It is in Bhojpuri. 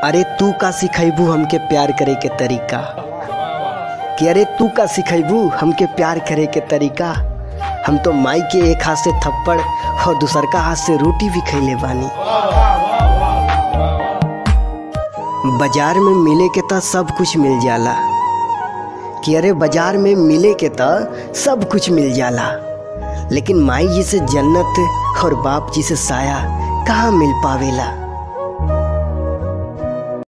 अरे तू का सिखैबू हमके प्यार करे के तरीका कि अरे तू का सिखैबू हमके प्यार करे के तरीका हम तो माई के एक हाथ से थप्पड़ और दूसर का हाथ से रोटी भी खैले बानी बाजार में मिले के त सब कुछ मिल जाला कि अरे बाजार में मिले के त सब कुछ मिल जाला लेकिन माई जी से जन्नत और बाप जी से साया कहाँ मिल पावेला